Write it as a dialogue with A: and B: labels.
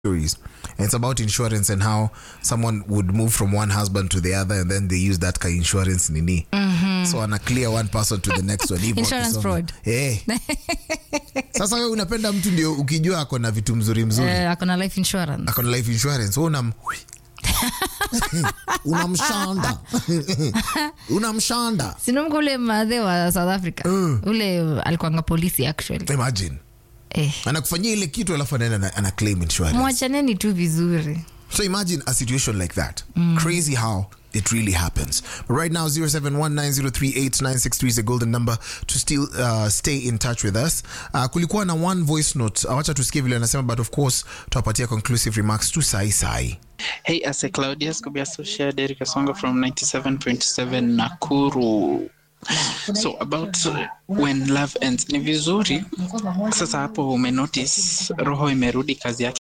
A: stories. And it's about insurance and how someone would move from one husband to the other and then they use that ka insurance nini. So ana clear one person to the next one. Hivyo
B: Insurance
A: wakisonga.
B: fraud.
A: Eh. Sasa wewe unapenda mtu ndio ukijua ako na vitu mzuri mzuri.
B: Eh, ako na life insurance
A: Ako na life insurance. Wewe unam unamshanda. unamshanda.
B: sinamka ule madhe wa south africa ule alikuanga polisi actually
A: Imagine.
B: eh.
A: Anakufanyia ile kitu alafu anaenda na- ana claim insurance.
B: mwachaneni tu vizuri
A: So imagine a situation like that. Crazy how it really happens. But right now, 0719038963 is the golden number to still uh, stay in touch with us. Uh, kulikuwa na one voice note. Awacha tusikie vile anasema, but of course, tuwapatia conclusive remarks tu sai sai.
C: Hey, as a Claudius Kobe Associate, Derek Asonga from 97.7 Nakuru. So about uh, when love ends, ni vizuri sasa hapo umenotice roho imerudi kazi yake